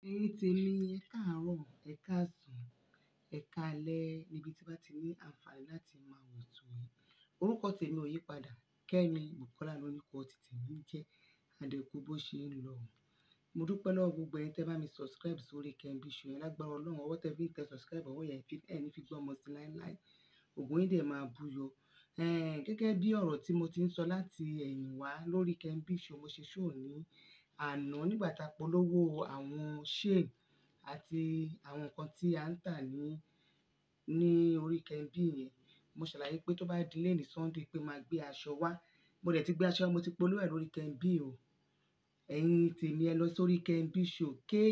Ẹ̀yin tèmi, ẹ káàárọ̀, ẹ káàsán, ẹ káalẹ́ níbi tí bá ti ní àǹfààní láti máa wò ètò yìí. Orúkọ tèmi ò yípadà, Kẹ́mi Bùkọ́lá lórúkọ tí tèmi ń jẹ́. Adẹ́kù bó ṣe ń lọ. Mo dúpẹ́ lọ́wọ́ gbogbo ẹ̀yin tẹ́ bá mi subscribe sórí Kemí Show yẹn lágbára Ọlọ́run. Ọwọ́ tẹ́ fi ń tẹ subscribe, ọwọ́ yẹn fi ẹ̀ ní fi gbọ́ ọmọ sí láíláí. Ògùn yín dẹ̀ máa búyọ. Ẹ̀ẹ́n, gẹ́gẹ́ bí ọ̀rọ̀ tí mo ti ń sọ láti ẹ̀yìn wá lórí Kemí Show, mo ṣe show ní àná nígbà tá polówó àwọn shade àti àwọn nǹkan tí a ń tà ní, ní orí Kemí yẹn. Mo ṣàlàyé pé tó bá di lẹ́ẹ̀ní Sunday pé máa gbé aṣọ wá. Mo dẹ̀ ti gbé aṣọ, mo ti polówó ẹ̀ lórí Kemí o. Ẹ̀yin tèmi ẹ lọ sórí Kemí Show,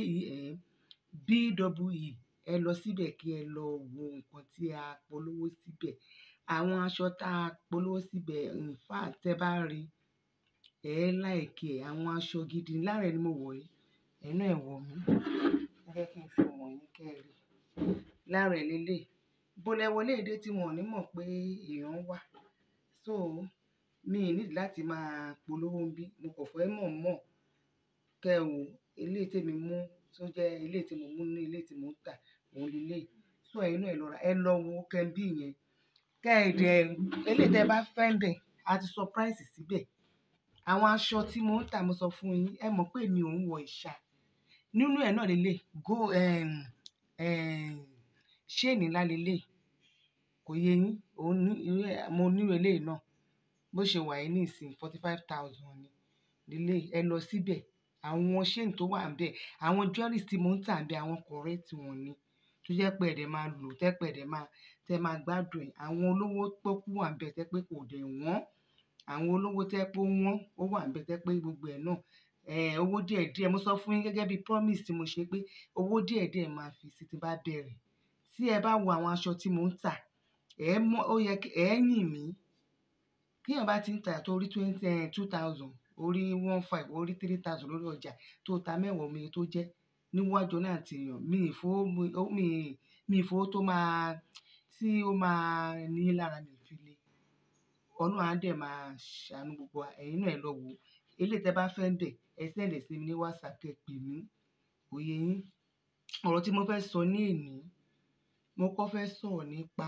K-E-M-B-E-E. Ẹ lọ síbẹ̀ kí ẹ lọ wo nǹkan tí a polówó síbẹ̀. Àwọn aṣọ tá a polówó síbẹ̀, in fact tẹ́ bá rí, ẹ like ẹ̀. Àwọn aṣọ gidi. Lára ẹ̀ ni mo wọ̀ yìí. Ẹ̀yin náà ẹ wọ̀ mí. Ẹ jẹ́ kí n fi wọ̀n yín kí ẹ rí. Lára ẹ̀ lélẹ̀. Bó lẹ wọlé èdè tí wọ́n ò ní mọ̀ pé èèyàn wà. So, mi ò need láti máa polówó ń bí. Mo kò fẹ́ mọ̀ mọ̀ kẹ́ ẹ wò. Eléyìí tí èmi mú tó jẹ́ eléyìí tí mo mú ní eléyìí tí mò ń tà, òun leléyìí. So ẹ̀yin náà ẹ lọ ra, ẹ lọ wo Kemí yẹn. Kẹ́ ẹ dẹ̀, eléyìí tí ẹ bá fẹ́ ń bẹ̀, a ti sọ price síbẹ̀. Àwọn aṣọ tí mò ń tà mo sọ fún yín, ẹ mọ̀ pé èmi ò ń wọ ìṣà. Nínú ẹ̀ náà lélẹ̀, go, ẹm, ẹm, chain ńlá lélẹ̀. Kò yé yín. Òun ní, mo ní eléyìí náà. Bó ṣe wà yìí níìsín, forty five thousand ni. Leléyìí, ẹ lọ síbẹ̀. Àwọn chain tó wà níbẹ̀, àwọn jewelries tí mò ń tà níbẹ̀, àwọn correct wọ́n ni. Tó jẹ́ pé ẹ̀ dẹ̀ máa lò, tẹ́ pé ẹ̀ dẹ̀ máa, tẹ́ máa gbádùn ẹ̀. Àwọn olówó pọ́kú wà níbẹ̀ tẹ́ pé kò dẹ̀ wọ́n. Àwọn olówó tẹ́ pé ó wọ́n, ó wà níbẹ̀ tẹ́ pé gbogbo ẹ̀ náà, ẹ́, owó díẹ̀ díẹ̀. Mo sọ fún yín gẹ́gẹ́ bí promise tí mo ṣe pé owó díẹ̀ díẹ̀ máa fi sí tí bá bẹ̀rẹ̀. Tí ẹ bá wo àwọn aṣọ tí mò ń tà, ẹ mọ̀, ó yẹ kí ẹ yìn mí. Kí èèyàn bá ti ń tà tó rí twenty, two thousand, orí one five, orí three thousand lórí ọjà tó ta mẹ́wàá omi tó jẹ́ níwájú náà ti èèyàn. Mi ì fo, mi, mi ì fo tó máa, tí ó máa ní lára mi fi le. Ọlọ́run á dẹ̀ máa ṣàánú gbogbo wa. Ẹ̀yin náà ẹ lọ wo. Eléyìí tí ẹ bá fẹ́ ń bẹ̀, ẹ send ẹ̀ sí mi ní WhatsApp kí ẹ pè mí. Kò yé yín. Ọ̀rọ̀ tí mo fẹ́ sọ ní èní, mo kọ́ fẹ́ sọ̀rọ̀ nípa,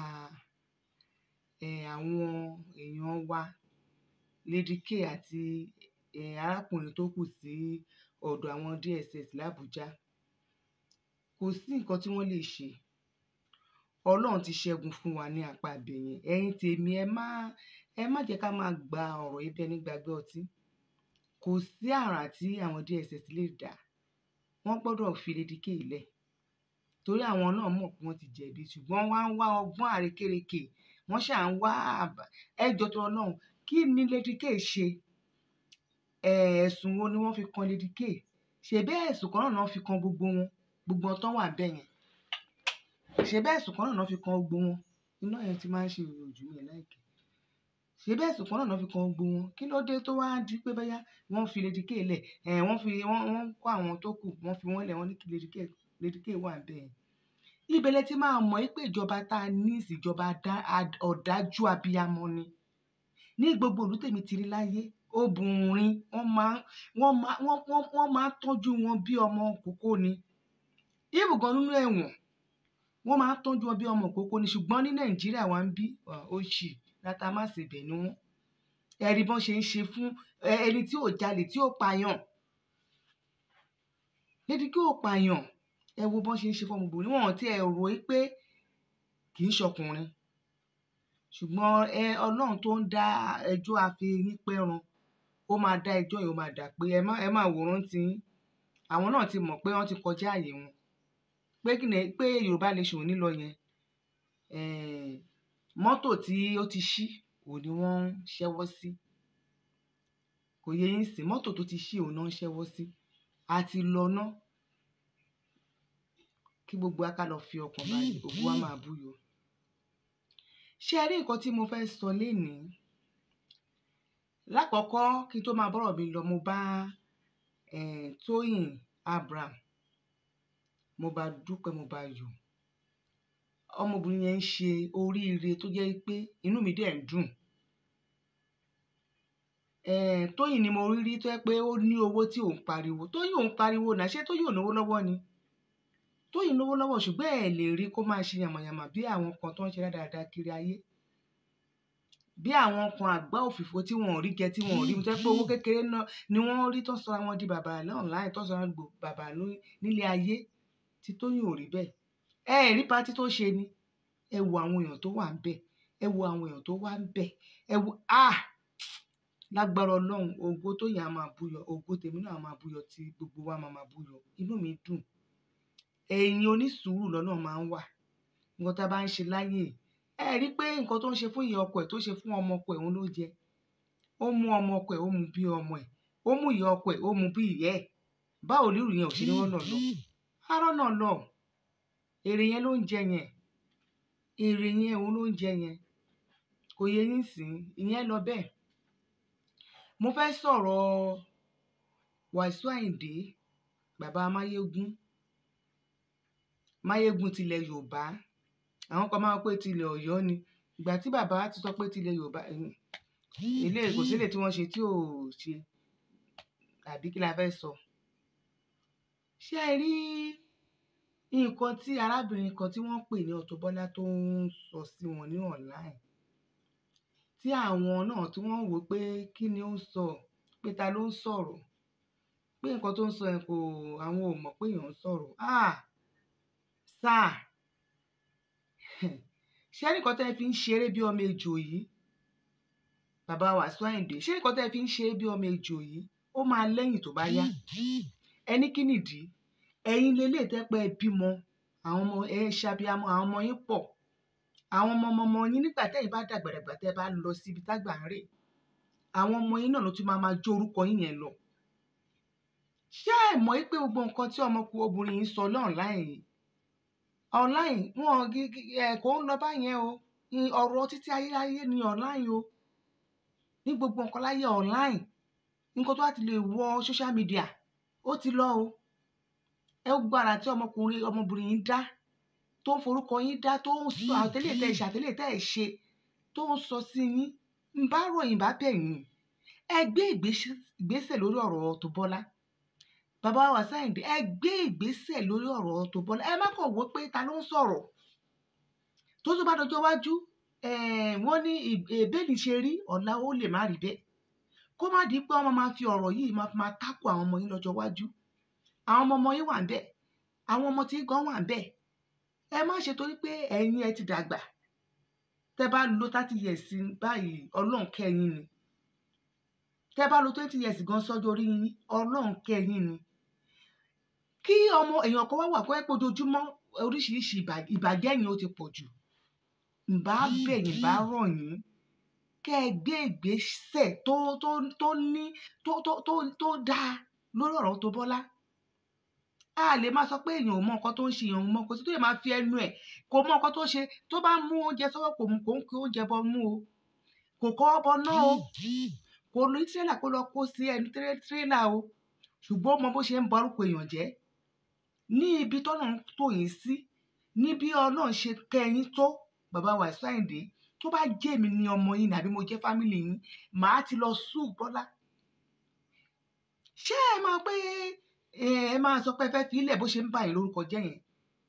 ẹ́, àwọn èèyàn wa, Lady K àti, ẹ́, arákùnrin tó kù sí ọ̀dọ̀ àwọn DSS l'Abuja. Kò sí nǹkan tí wọ́n lè ṣe. Ọlọ́run ti ṣẹ́gun fún wa ní apá ibẹ̀ yẹn. Ẹ̀yin tèmi ẹ má, ẹ má jẹ́ ká máa gba ọ̀rọ̀ yìí bí ẹní gbàgbé ọtí. Kò sí àrà tí àwọn DSS lè dà. Wọ́n gbọdọ̀ fi Lady K lẹ̀. Torí àwọn náà mọ̀ pé wọ́n ti jẹ̀bi ṣùgbọ́n wọ́n á ń wá ọgbọ́n àrékérekè. Wọ́n ṣà ń wá àbá. Ẹ jọ torí Ọlọ́run. Kí ni Lady K ṣe? Ẹ̀, ẹ̀sùn wo ni wọ́n fi kan Lady K? Ṣèbí ẹ̀sùn kan náà ni wọ́n fi kan gbogbo wọn? Gbogbo wọn tó wà níbẹ̀ yẹn. Ṣèbí ẹ̀sùn kan náà ni wọ́n fi kan gbogbo wọn? Iná yẹn ti máa ń ṣe ìròjú mi like. Ṣèbí ẹ̀sùn kan náà ni wọ́n fi kan gbogbo wọn? Kí ló dé tó wá di pé bóyá wọ́n fi Lady K lẹ̀? Ẹ̀, wọ́n fi, wọ́n, wọ́n kó àwọn tó kù, wọ́n fi wọ́n lẹ̀, wọ́n ní kí Lady K, Lady K wà níbẹ̀ yẹn. Ibẹ̀ lẹ ti máa mọ̀ pé ìjọba ta ní ìsìn ìjọba ọ̀dájú abiyamọ ni. Ní gbogbo ìlú tèmi ti rí láyé, obìnrin wọ́n máa, wọ́n máa, wọ́n, wọ́n, wọ́n máa tọ́jú wọn bí ọmọ ìkókó ni. Even gan nínú ẹ̀wọ̀n, wọ́n máa tọ́jú wọn bí ọmọ ìkókó ni. Ṣùgbọ́n ní Nàìjíríà wa ń bí, ó ṣì, láta má ṣe bẹ̀ ni wọ́n. Ẹ rí bí wọ́n ṣe ń ṣe fún ẹni tí ò jalè, tí ò pààyàn. Lady K ò pààyàn. Ẹ wo bí wọ́n ṣe ń ṣe fún ọmọbìnrin. Wọ́n ò tí ẹ rò pé kì í ṣọkùnrin. Ṣùgbọ́n ẹ, Ọlọ́run tó ń dá ẹjọ́ àfiyìn pẹ́run, ó máa dá ẹjọ́ yìí, ó máa dà pé ẹ má, ẹ má wòran tí yín. Àwọn náà ti mọ̀ pé wọ́n ti kọjá ààyè wọn. Pé kí ni, pé Yorùbá Nation ní lọ yẹn. Ẹ́, mọ́tò tí ó ti ṣí, òun ni wọ́n ń ṣẹ́wọ́ sí. Kò yé yín sì. Mọ́tò tó ti ṣí, òun náà ń ṣẹ́wọ́ sí. A ti lọ ná. Kí gbogbo wa ká lọ fi ọkàn balẹ̀, ògo wa máa búyọ. Ṣé ẹ rí nǹkan tí mo fẹ́ sọ lénìí? Láàkọ́kọ́ kí n tó máa bọ́rọ̀ mi lọ, mo bá, ẹ́, Tóyìn Abraham, mo bá dúpẹ́, mo bá yọ̀. Ọmọbìnrin yẹn ń ṣe oríire tó jẹ́ pé inú mi dẹ̀ ń dùn. Ẹ̀, Tóyìn ni mo rí rí tó jẹ́ pé ó ní owó tí òun pariwo. Tóyìn òun pariwo náà. Ṣé Tóyìn ò ní owó lọ́wọ́ ni? Tóyìn lówó lọ́wọ́ ṣùgbọ́n ẹ lè rí kó máa ṣe yàmàyàmà bí àwọn kan tó ń ṣe dáadáa kiri ayé bí àwọn kan àgbá òfìfo tí wọn ò rí jẹ tí wọn ò rí tó pé owó kékeré náà ni wọ́n rí tó sọra wọn di bàbá online tó sọra wọn bàbá nílé ayé tí Tóyìn ò rí bẹ́ẹ̀ ẹ rí pátí tó ṣe ni ẹ wo àwọn èèyàn tó wà ń bẹ̀ ẹ wo àwọn èèyàn tó wà ń bẹ̀ ẹ wo ah lágbára Ọlọ́run ògo Tóyìn á máa búyọ ògo tèmi náà á máa búyọ tí gbogbo wa máa máa búyọ inú mi dùn ẹ̀yin onísùúrù lọ́nà máa ń wà nǹkan tá a bá ń ṣe láyè ẹ rí pé nǹkan tó ń ṣe fún ìyá ọkọ ẹ̀ tó ṣe fún ọmọ ọkọ ẹ̀ òun ló jẹ ó mú ọmọ ọkọ ẹ̀ ó mú bí ọmọ ẹ̀ ó mú ìyá ọkọ ẹ̀ ó mú bí ìyá ẹ̀ báwo lérò yẹn ò ṣe ní rọ́nà lọ arọ́nà lọ èrè yẹn ló ń jẹ yẹn èrè yẹn òun ló ń jẹ yẹn kò yẹ yín sìn ìyẹn lọ bẹ́ẹ̀ mo fẹ́ sọ̀rọ̀ Wàsíù Àyìndé bàbá Máyégún Máyégún tilẹ̀ Yorùbá àwọn kan máa ń pè tilẹ̀ Ọ̀yọ́ ni ìgbà tí bàbá ti sọ pé tilẹ̀ Yorùbá ilé kò sílẹ̀ tí wọ́n ṣe tí ò ṣe àbí kí la fẹ́ sọ ṣé ẹ rí nǹkan tí arábìnrin kan tí wọ́n pè ní Auto Bola tó ń sọ sí wọn ní online tí àwọn náà tí wọ́n wò pé kí ni ó ń sọ pé ta ló ń sọ̀rọ̀ pé nǹkan tó ń sọ yẹn kò àwọn ò mọ̀ pé èèyàn ń sọ̀rọ̀ ah sáà ṣé nǹkan tẹ́ fi ń ṣeré bí ọmọ ejò yìí bàbá Wàsíù Àyìndé ṣé nǹkan tẹ́ fi ń ṣeré bí ọmọ ejò yìí ó máa lẹ́yìn tó bá yá ẹni kí nìdí ẹ̀yin lélẹ̀ tẹ́pẹ́ bímọ àwọn ọmọ ẹ ṣàbíamọ àwọn ọmọ yín pọ̀ àwọn ọmọ ọmọ ọmọ yín nígbà tẹ́yìn bá dàgbàdàgbà tẹ́ bá lọ síbi tágbà ń rè àwọn ọmọ yín náà ló tún máa máa jó orúkọ yín yẹn lọ ṣé ẹ mọ̀ pé gbogbo nǹkan tí ọmọkùnrin obìnrin yìí sọ online online wọn ẹ kò ń lọ báyẹn o ọ̀rọ̀ títí ayérayé ni online o ní gbogbo nǹkan láyé online nǹkan tó bá ti lè wọ social media ó ti lọ o ẹ gbọ́ ara tí ọmọkùnrin ọmọbìnrin yìí dá tó ń forúkọ yín dá tó ń sọ àtẹlẹ tẹ ṣe àtẹlẹ tẹ ṣe tó ń sọ sí yín ń bá ròyìn bá bẹ̀ yín ẹ gbé ìgbésẹ̀ lórí ọ̀rọ̀ Auto Bola bàbá Wàsíù Àyìndé ẹ gbé ìgbésẹ̀ lórí ọ̀rọ̀ Auto Bola ẹ má kàn wò pé ta ló ń sọ̀rọ̀ tó tó bá dọjọ́ wájú wọ́n ní ìbéèlì ṣe rí ọ̀la ó lè má rí bẹ́ẹ̀ kó má di pé wọ́n máa fi ọ̀rọ̀ yìí máa fi máa tákù àwọn ọmọ yín lọ́jọ́ wájú àwọn ọmọ ọmọ yín wà ń bẹ̀ àwọn ọmọ tí gan wà ń bẹ̀ ẹ má ṣe torí pé ẹ̀yin ẹ ti dàgbà tẹ́ bá lo thirty years báyìí ọlọ́run kẹ́yìn ni tẹ́ bá lo twenty years gan sọ́jọ́ orí yín ọlọ́run kẹ́yìn ni kí ọmọ èèyàn kan wá wà pé ojoojúmọ́ oríṣiríṣi ìbàjẹ́ yẹn ó ti pọ̀ jù ǹbá bẹ̀yìn bá rọ̀ yín kẹ́ ẹ gbé ìgbésẹ̀ tó tó tó ní tó tó tó tó dáa lórí ọ̀rọ̀ Auto Bola a lè máa sọ pé èèyàn ò mọ nǹkan tó ń ṣe èèyàn ò mọ nǹkan tó yẹ máa fi ẹnu ẹ̀ kò mọ nǹkan tó ṣe tó bá mú oúnjẹ sọ́wọ́ kò mú kò ń kí oúnjẹ bọ mú o kò kọ́ ọ bọ náà o kò ní tírélà kó lọ kó sí ẹnu tírélà o ṣùgbọ́n ó mọ bó ṣe ń ba orúkọ èèyàn jẹ́ ní ibi tọ́nà tó yín sí ní bí ọlọ́run ṣe kẹ́yìn tó bàbá Wàsíù Àyìndé tó bá jẹ́ èmi ni ọmọ yín àbí mo jẹ́ fámìlì yín màá ti lọ sùn Bọ́lá ṣé ẹ máa pé ẹ máa sọ pé ẹ fẹ́ fi ilẹ̀ bó ṣe ń bà yín lórúkọ jẹ́ yẹn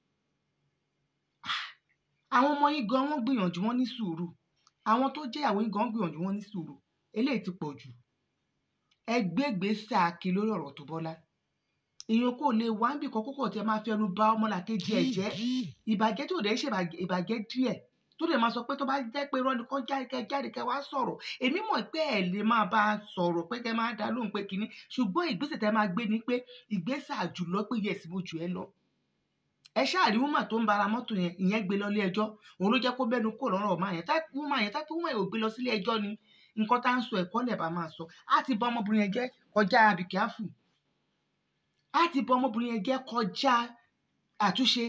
àwọn ọmọ yín gan wọ́n gbìyànjú wọ́n ní sùúrù àwọn tó jẹ́ àwọn yín gan gbìyànjú wọ́n ní sùúrù eléyìí ti pọ̀ jù ẹ gbégbèsè àkè lórí ọ̀rọ̀ Auto Bola èèyàn kò lè wá níbi kan kókò tí ẹ máa fi ẹnu bà ọmọlàkejì ẹ jẹ́ ìbàjẹ́ tó dẹ̀ ṣe ìbàjẹ́ díẹ̀ tó dẹ̀ máa sọ pé tó bá jẹ́ pé irọ́ nìkan jáde kẹ jáde kẹ wá sọ̀rọ̀ èmi mọ̀ pé ẹ lè máa bá a sọ̀rọ̀ pé kẹ máa dá lóhùn pé kínní ṣùgbọ́n ìgbésẹ̀ tẹ máa gbé ni pé ìgbésẹ̀ àjùlọ pé yẹ sí mo jù ẹ lọ ẹ ṣáàrí wúmà tó ń bara mọ́tò yẹn ìyẹn gbé lọ ilé ẹjọ́ òun ló jẹ́ kó bẹ́nu kó lọ́rọ̀ ọ̀ma yẹn táìpù wúmà yẹn táìpù wúmà yẹn ò gbé lọ sílé ẹjọ́ ni nǹkan tá à ń sọ ẹ̀kọ́ lẹ̀ bá máa sọ á ti bọ ọmọbìnrin yẹn jẹ́ kọjá àbíkíáfù á ti bọ ọmọbìnrin yẹn jẹ́ kọjá àtúnṣe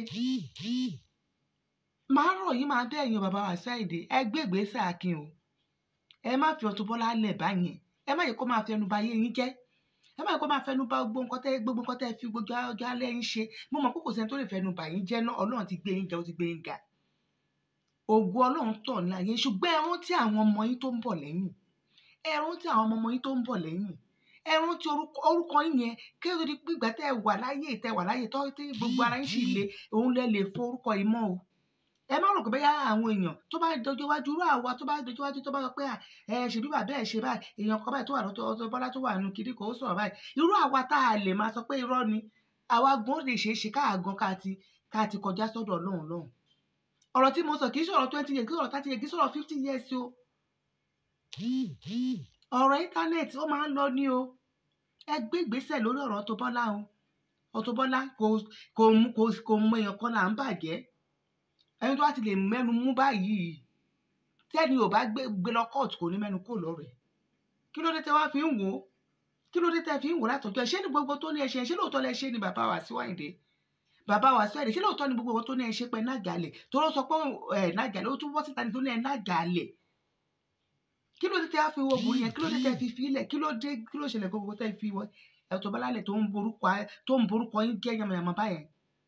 máa rọ̀ yín máa bẹ́ẹ̀ yan bàbá Wàsíù Àyìndé ẹ gbé ìgbésẹ̀ akin o ẹ má fi Auto Bola lẹ̀ báyẹn ẹ má yẹ kó máa fẹnu ba ayé yín jẹ́ ẹ má yẹ kó máa fẹnu ba gbogbo nǹkan tẹ́ gbogbo nǹkan tẹ́ fi gbogbo ọjọ́ alẹ́ yín ṣe mo mọ̀ pé kò sẹ́ni tó lè fẹnu bà yín jẹ́ náà Ọlọ́run ti gbé yín ga ó ti gbé yín ga ògo Ọlọ́run tọ̀ ní ayé ṣùgbọ́n ẹ rántí àwọn ọmọ yín tó ń bọ̀ lẹ́yìn ẹ rántí àwọn ọmọ ọmọ yín tó ń bọ̀ lẹ́yìn ẹ rántí orúkọ orúkọ yín yẹn kí ló di pé ìgbà tẹ́ ẹ wà láyé tẹ́ wà láyé tọ́ tí gbogbo ara yín sì le òun lẹ lè fọ orúkọ yìí mọ́ o ẹ má rò pé bẹ́ẹ̀ àwọn èèyàn tó bá dojú wájú irú àwa tó bá dojú wájú tó bá sọ pé à ẹ ṣe bí bàbá ẹ ṣe báyìí èèyàn kan báyìí tó wà lọ́tọ̀ ọ̀tọ̀ bọ́lá tó wà nù kiri kò ó sọ̀rọ̀ báyìí irú àwa tá a lè máa sọ pé irọ́ ni àwa gan lè ṣeé ṣe káà gan ká ti ká ti kọjá sọ́dọ̀ ọlọ́run lọ́hùn ọ̀rọ̀ tí mo sọ kì í sọ̀rọ̀ twenty years kì í sọ̀rọ̀ thirty years kì í sọ̀rọ̀ fifty years o ọ̀rọ̀ íńtánẹ́ẹ̀tì ó máa ń lọ ní o ẹ gbé ìgbésẹ̀ lórí ọ̀rọ̀ Auto Bola o Auto Bola kò kò mú kò kò mọ èèyàn kan là ń bàjẹ́ ẹni tó bá ti lè mẹ́nu mú báyìí tẹ́ni ò bá gbé gbé lọ kóòtù kò ní mẹ́nu kó lọ́rọ̀ ẹ̀ kí ló dé tẹ́ wá fi ń wò ó kí ló dé tẹ́ fi ń wò ó látọjọ́ ẹ̀ ṣé ní gbogbo tó ní ẹ ṣe ṣé lóòótọ́ lẹ ṣe ni bàbá Wasiu Ayinde bàbá Wasiu Ayinde ṣé lóòótọ́ ni gbogbo tó ní ẹ ṣe pé nágàlẹ̀ tó ló sọ pé ẹ nágàlẹ̀ ó tún wọ́ síta ní tó ní ẹ nágàlẹ̀ kí ló dé tẹ́ wá fi wo obìnrin yẹn kí ló dé tẹ́ fi fi ilẹ̀ kí ló dé kí ló ṣẹlẹ̀ gbogbo tẹ́ fi wọ Auto Bola lẹ̀ tó ń borúkọ tó ń borúkọ yín jẹ́ yamayama báyẹn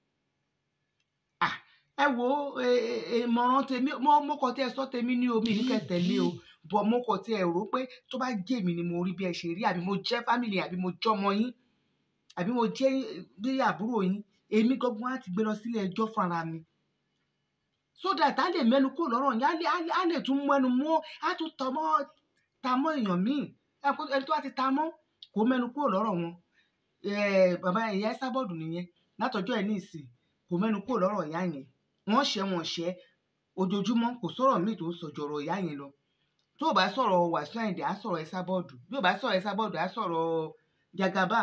ẹ wo ìmọ̀ràn tèmi mo mo kàn tí ẹ sọ tèmi ní omi ní kẹtẹ̀lé o bọ̀ mo kàn tí ẹ rò pé tó bá jẹ́ èmi ni mo rí bí ẹ ṣe rí àbí mo jẹ́ fámìlì àbí mo jọmọ yín àbí mo jẹ́ bí àbúrò yín èmi gbọ́gbọ́n á ti gbé lọ sílé ẹjọ́ fúnra mi so that a lè mẹ́nu kó lọ́rọ̀ yẹn á lè- á lè- á lè tún mẹ́nu mọ́ á tún tọ́ mọ́ ta mọ́ èèyàn míì ẹ kó- ẹni tó bá ti ta mọ́ kó mẹ́nu kó lọ́rọ̀ wọn Eh, bàbá ìyá ẹ sábọ̀dù nìyẹn látọjọ́ ẹ̀ ní ìsìn kò mẹ́nu kó lọ́rọ̀ ìyá yẹn wọ́n ṣẹ́ wọn ṣẹ́ ojoojúmọ́ kò sọ̀rọ̀ míì tó sọ̀jọ̀rọ̀ ìyá yẹn lọ tó o bá sọ̀rọ̀ Wasiu Ayinde á sọ̀rọ̀ ẹ sábọ̀dù bí o bá sọ̀rọ̀ ẹ sábọ̀dù á sọ̀rọ̀ Jagaba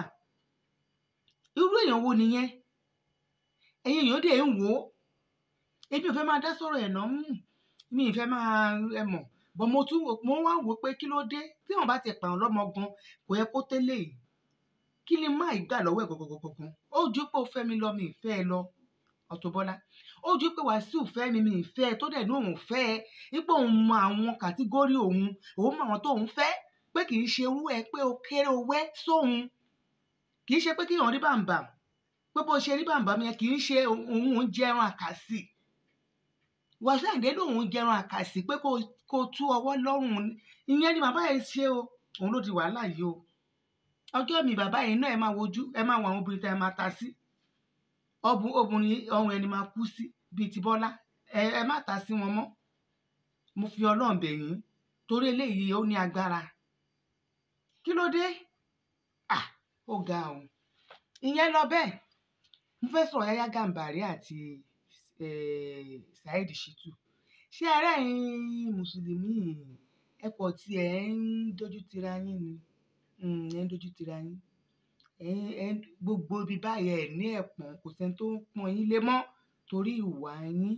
irú èèyàn wo nìyẹn ẹ̀yin èèyàn dẹ̀ ń wò ó ebi ò fẹ́ máa dá sọ̀rọ̀ ẹ̀ náà mm, mi ì fẹ́ máa ẹ mọ̀ bọ́ mo tún wò- mo wá wò ó pé kí ló dé tí wọ́n bá ti pààrọ̀ lọ́mọ gan kò yẹ kó tẹ́lẹ̀ yìí kí ni má ìgbà lọ́wọ́ ẹ̀ gọ̀gọ̀gọ̀gàn ó ju pé ó fẹ́ mi lọ mi ì fẹ́ ẹ lọ Auto Bola ó ju pé Wàsíù fẹ́ mi mi ì fẹ́ ẹ tó dẹ̀ ní òun fẹ́ ẹ ipò òun mọ àwọn kàtígórì òun òun mọ àwọn tóun fẹ́ pé kì í ṣe irú ẹ pé ó kéré ó wẹ́ sóun kì í ṣe pé kéèyàn rí bàǹbà pé bó ṣe rí bàǹbà mi yẹn kì í ṣe òun òun jẹran àkàsì Wàsíù Àyìndé lòun jẹran àkàsì pé kó kó tú ọwọ́ lọ́rùn ìyẹn ni bàbá yẹn ṣe o òun ló di wàhálà yìí o ọjọ́ mi bàbá yìí náà ẹ máa wojú ẹ máa wo àwọn obìnrin tá ẹ máa ta sí ọbùn obìnrin ọrùn ẹni máa kú sí bíi ti Bọ́lá ẹ ẹ má ta sí wọn mọ́ mo fi Ọlọ́run bẹ̀ yín torí eléyìí ó ní agbára kí ló dé à ó ga o ìyẹn lọ bẹ́ẹ̀ mo fẹ́ sọ̀rọ̀ Yáyá Gàmbàrí àti eh, Saheed Shittu ṣé ara ẹ̀yin mùsùlùmí ẹ pọ̀ tí ẹ ń dojú tira yín ni Mm, ẹ ń dojú tira yín ẹ ń- ẹ ń- gbogbo ibi báyìí ẹ ní ẹ̀pọ̀n kò sẹ́ni tó ń pọ́n yín lé mọ́ torí ìwà yín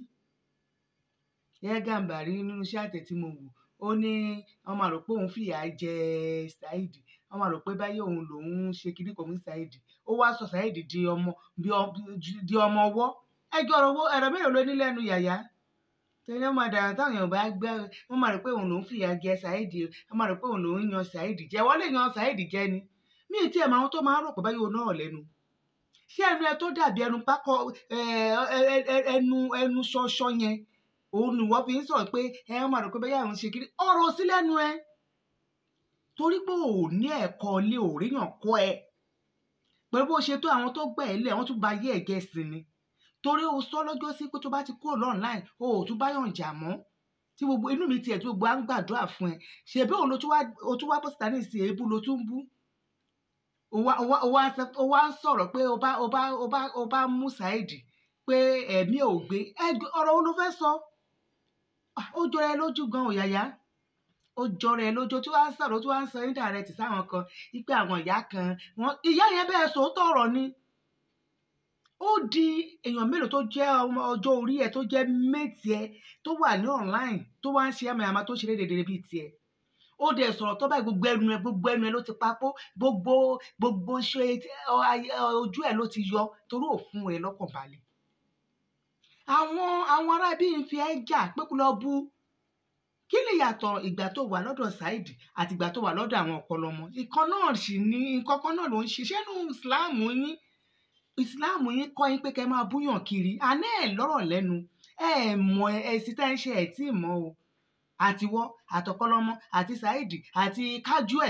Yáyá Gàmbàrí nínú iṣẹ́ àtẹ̀ tí mo wò ó ní wọ́n máa rò pé òun fìyà jẹ Saheed wọ́n máa rò pé báyìí òun lòun ṣe kiri kan fún Saheed ó wá sọ Saheed di ọmọ bí ọ- di ọmọ ọwọ́ ẹjọ́ ọ̀rọ̀ owó ẹ̀rọ mélòó ló ní lẹ́nu yàyà tẹ̀lé ọmọ àdàrà táwọn èèyàn bá gbẹ́ wọ́n máa rò pé òun lòun fìyà jẹ Saheed wọ́n máa rò pé òun lòun yan Saheed jẹ wọ́n lè yan Saheed jẹ ni mí ì tí ẹ̀ máa wọn tó máa ń rò pé báyìí òun náà lẹ́nu ṣé ẹnu ẹ tó dàbí ẹnu pákọ ẹ, ẹ, ẹ, ẹ, ẹnu ẹnu ṣọṣọ yẹn òun ni wọ́n fi ń sọ̀rọ̀ pé ẹ wọ́n máa rò pé báyìí àwọn ṣe kiri ọ̀rọ̀ sí lẹ́nu ẹ torí pé ò ní ẹ̀kọ́ ilé òríyàn kọ́ ẹ pẹ̀lú bó ṣe tó àwọn tó gbẹ̀ ẹ́ lẹ̀ wọ́n tún ba ayé ẹ̀gẹ́ sí ni torí o sọ lọ́jọ́ sí pé tó bá ti kúrò online o ò tún báyọ̀ jà mọ́ tí gbogbo inú mi tiẹ̀ tí gbogbo à ń gbàdúrà fún ẹ ṣèbí òun ló tún wá o tún wá bọ́ síta ní ìsìn èébú ló tún ń bú o wá o wá o wá ń sọ- o wá ń sọ̀rọ̀ pé o bá o bá o bá o bá mú Saheed pé ẹ̀mí ò gbé ẹ ọ̀rọ̀ wo ló fẹ́ sọ Ah, ó jọra ẹ lójú gan òyàyà ó jọra ẹ lójú tí wàá ń sọ̀rọ̀ tí wàá ń sọ indirect sáwọn kan wípé àwọn ìyá kan wọn ìyá yẹn bẹ́ẹ̀ sòótọ́ ọ̀rọ̀ ni ó di èèyàn mélòó tó jẹ́ ọmọ ọjọ́ orí ẹ̀ tó jẹ́ méjì ẹ̀ tó wà ní online tó wá ń ṣe àmàyàmá tó ṣe déédéé bíi tiẹ̀ ó dẹ̀ sọ̀rọ̀ tó báyìí gbogbo ẹnu ẹ gbogbo ẹnu ẹ ló ti papò gbogbo gbogbo ṣe ọ, ayé- ọ, ojú ẹ ló ti yọ torí òfun rẹ lọ́kàn balẹ̀ àwọn àwọn ará bíi ń fi ẹ́ jà pé kó lọ bú kí ni ìyàtọ̀ ìgbà tó wà lọ́dọ̀ Saheed àti ìgbà tó wà lọ́dọ̀ àwọn ọ̀pọ̀lọmọ ìkan náà sì ní nǹkan kan náà ló ń ṣiṣẹ́ nù ìsìláàmù yín ìsìláàmù yín kọ́ yín pé kẹ́ máa búyàn kiri àná ẹ̀ lọ́rọ̀ lẹ́nu ẹ̀ mọ̀ ẹ̀sìn tá ń ṣe ẹ̀ tí ì mọ̀ o àtiwọ́ àtọ̀kọ́lọ́mọ àti Saheed àti kájú ẹ̀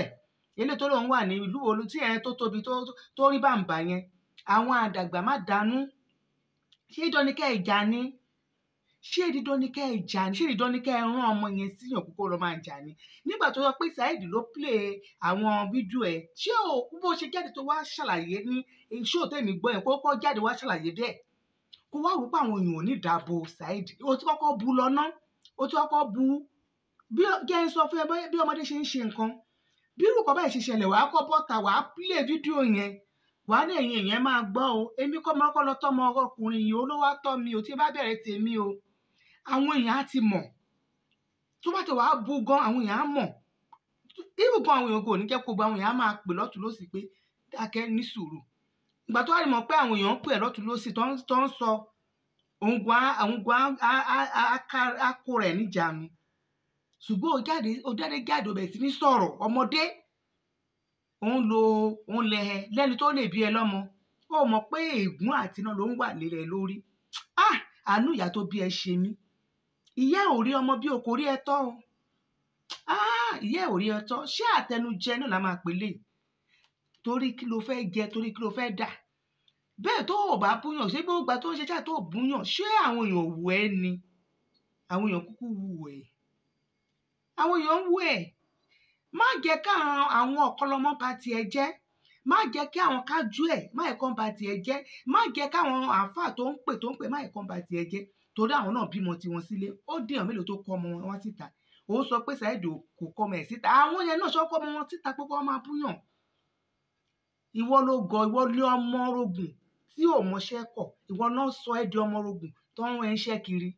eléyìí tó lóun wà ní ìlú wo tí ẹ̀ tó tóbi tó tó rí bàǹbà yẹn àwọn àdàgbà má dànù ṣé dandan ni kẹ́ ẹ̀ jà ni ṣé dídán ni kẹ́ ẹ̀ jà ni ṣé dídán ni kẹ́ ẹ̀ rán ọmọ yẹn síyàn kókó lọ máa jà ni nígbà tó yọ pé Saheed ló play àwọn fídíò ẹ̀ ṣé o bó ṣe jáde tó wá ṣàlàyé ní ṣó tèmi gbọ́ yẹn kó kọ́ jáde wá ṣàlàyé bẹ́ẹ̀ kó wá wò pé àwọn èèyàn ò ní dàbò Saheed o ti kọ́kọ́ bu lọ́nà o ti kọ́kọ́ bu bí jẹ́ ń sọ fún ẹ bí ọmọdé ṣe ń ṣe nǹkan bí irúkọ báyìí ṣe ṣẹlẹ̀ wàá kọ́ bọ́ta wàá play fídíò yẹn wàá ní ẹ̀yìn èèyàn máa gbọ́ o èmi kọ́ máa kọ́ lọ tọ́mọ ọkùnrin yìí olówó tọ́ mi ò tí bá bẹ̀rẹ̀ tèmi o àwọn èèyàn á ti mọ̀ tó bá ti wàá bu gan àwọn èèyàn á mọ̀ ibùkún àwọn èèyàn kò ní jẹ́ kó gba àwọn èèyàn á máa pè lọ́tún lọ́sì pé dákẹ́ ní sùúrù ìgbà tó wà ní mọ̀ pé àwọn èèyàn ń pè lọ́tún lọ́sì tó ń sọ òǹgùn á kó rẹ̀ níjàánu ṣùgbọ́n ó jáde ó jáde jáde ó bẹ̀rẹ̀ sí ní sọ̀rọ̀ ọmọdé òun lo òun lẹ ẹ lẹ́ni tó lè bí ẹ lọ́mọ ó mọ̀ pé ègún àti iná ló ń wà lérẹ̀ lórí ah àánú ìyá tó bí ẹ ṣe mí ìyá ò rí ọmọ bí o kò rí ẹ tọ́ o ah ìyá ò rí ẹ tọ́ ṣé àtẹnujẹ náà la máa pè lè torí kí ló fẹ́ jẹ torí kí ló fẹ́ dà bẹ́ẹ̀ tó o bá búyàn ṣé bí ó gba tó ń ṣe ṣáà tó búyàn ṣé àwọn èèyàn wù ẹ́ ni àwọn èèyàn kúkú wù ẹ́ àwọn èèyàn wù ẹ́ má jẹ́ ká àwọn ọ̀kọ́lọ́mọ bá tiẹ̀ jẹ́ má jẹ́ kí àwọn kájú ẹ̀ má ẹ̀kọ́ bá tiẹ̀ jẹ́ má jẹ́ káwọn àáfàá tó ń pè tó ń pè má ẹ̀kọ́ bá tiẹ̀ jẹ́ torí àwọn náà bímọ tiwọn sílé ó dèèyàn mélòó tó kọ́ ọmọ wọn síta òun sọ pé Saheed kò kọ́ ọmọ ẹ̀ síta àwọn yẹn náà sọ kọ́ ọmọ wọn síta pé kọ́ máa búyàn ìwọ ló gọ ìwọ lé ọmọ rogùn tí ò mọṣẹ́ kọ̀ ìwọ náà sọ ẹ́ di ọmọ rogùn tó ń rán iṣẹ́ kiri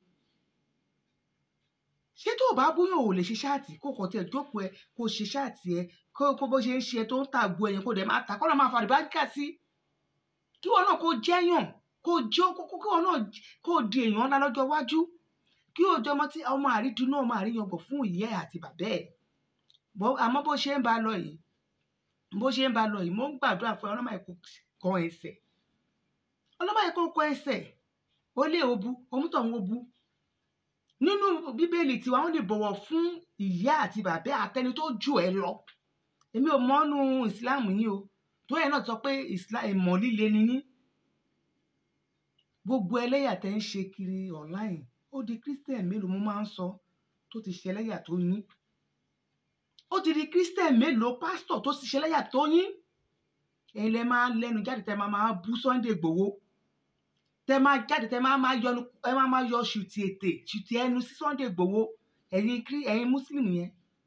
ṣé tó o bá búyàn ò lè ṣe ṣáàtì kó kàn tiẹ̀ jókòó ẹ kó ṣe ṣáàtì ẹ kó kó bó ṣe ń ṣe tó ń tàgbo ẹ̀yìn kó dẹ̀ máa tà kó lọ́ máa fa àdìbáríkà sí kí wọn náà kó jẹ́yàn kó jó kó kí wọn náà kó di èèyàn ńlá lọ́jọ́ iwájú kí o jọmọ tí ọmọ àrídùn náà máa rí yangàn fún ìyá ẹ̀ àti bàbá ẹ̀ àmọ́ bó ṣe ń bá lọ yìí bó ṣe ń bá lọ yìí mo ń gbàdúrà fún ọlọ́mọ ẹ̀kọ́ kan ẹsẹ̀ ọlọ́mọ ẹ̀kọ́ kan ẹsẹ̀ ó lé obu omútọ̀hún obu nínú bíbélì tiwa wọn lè bọ̀wọ̀ fún ìyá àti bàbá àtẹni tó jù ẹ lọ èmi ò mọ́nú ìsìláàmù yín o tó yẹ náà sọ pé ìmọ̀ líle ni yín gbogbo ẹlẹ́yà tẹ́ ń ṣe kiri online ó di christian mélòó mo máa ń sọ tó ti ṣe ẹlẹ́yà tó yín ó ti di christian mélòó pásítọ̀ tó ti ṣe ẹlẹ́yà tó yín ẹ̀yin lẹ máa lẹ́nu jáde tẹ́ máa máa bú Sunday Igboho tẹ máa jáde tẹ máa máa yọnu ẹ máa máa yọ ṣùtì ètè ṣùtì ẹnu sí Sunday Igboho ẹ̀yin kiri ẹ̀yin muslim yẹn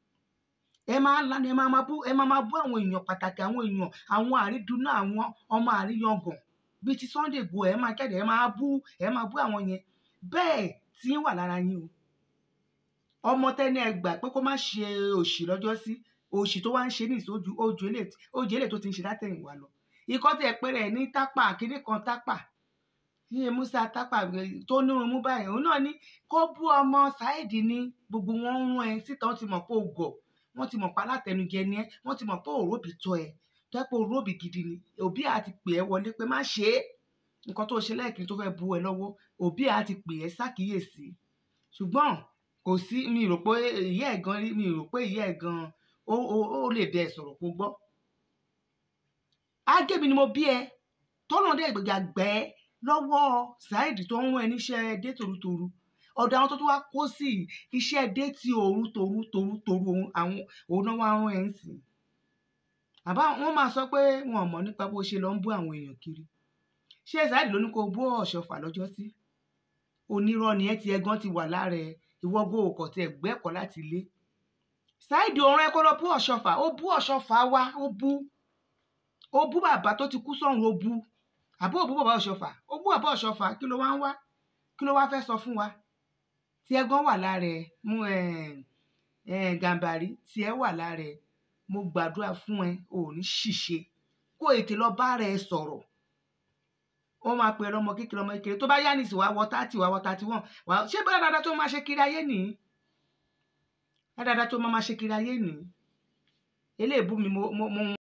ẹ máa lánàá ẹ máa máa bú ẹ máa máa bú àwọn èèyàn pàtàkì àwọn èèyàn àwọn àrídùnnú àwọn ọmọ àríyàngàn bíi ti Sunday Igboho ẹ máa jáde ẹ máa bú ẹ máa bú àwọn yẹn bẹ́ẹ̀ tí ń wà lára yín o ọmọ tẹni ẹ gbà pé kó má ṣe òṣì lọ́jọ́ sí òṣì tó wá ń ṣe ní ìsójú ojú èlé tó ti ń ṣe látẹ̀yìnwá lọ ikọ́ tẹ̀ pẹ́rẹ́ ní tápà kíní kan tápà ní musa tápà tó ní irun mú báyìí òun náà ní kó bú ọmọ Saheed ní gbogbo wọn ń rún ẹ síta wọn ti mọ̀ pé o gọ̀ wọ́n ti mọ̀ pé alátẹnujẹ ni ẹ wọ́n ti mọ̀ pé òróbì tọ́ ẹ tó ẹ pé òróbì gidi ni òbí àti pè ẹ wọlé pé má ṣe é nǹkan tó ṣe lẹ́ẹ̀kiri tó fẹ́ bu ẹ lọ́wọ́ òbí àti pè ẹ ṣàkíyèsí ṣùgbọ́n kò sí mi rò pé ìyá ẹ̀ gan mi rò pé ìyá ẹ̀ gan ó lè bẹ ẹ sọ̀rọ̀ kó gbọ́ ágẹ́mi ni mo bí ẹ tọ́nà dẹ́ gbẹ̀gbẹ̀ gbẹ́ lọ́wọ́ Saheed tó ń rún ẹ níṣẹ́ dé torutoru ọ̀dọ̀ àwọn tó tún wá kó sí iṣẹ́ dé ti òru toru toru toru àwọn òun náà wá rún ẹ ń sìn àbá wọn máa sọ pé wọn ò mọ̀ nípa bó ṣe lọ ń bú àwọn èèyàn kiri ṣé Saheed ló ní kó bú ọ̀ṣọ́fà lọ́jọ́ sí onírọ́ ni ẹ ti ẹgán ti wà lára ẹ ìwọ gbọ́ òkò tí ẹ gbẹ́kọ̀ láti ilé Saheed òun ẹ kó lọ bú ọ̀ṣọ́fà ó bú ọ̀ṣọ́fà wá ó bú ó bú bàbá tó ti kú sọ́run ó bú àbó òbú bàbá ọ̀ṣọ́fà ó bú bàbá ọ̀ṣọ́fà kí ló wá ń wá kí ló wá fẹ́ sọ fún wa tí ẹ gan wà lára ẹ mú ẹ ẹ gàǹbàrí tí ẹ wà lára ẹ mo gbàdúrà fún ẹ ò ní ṣìṣe kó ètè lọ bá rẹ sọ̀rọ̀ ó máa pè ọmọ kékeré ọmọ kékeré tó bá yá nìsí wá wọ tátì wá wọ tátì wọn ṣé bá dáadáa tó máa ṣe kiri ayé nìyí dáadáa tó máa ṣe kiri ayé nìyí eléèbú mi mo mo.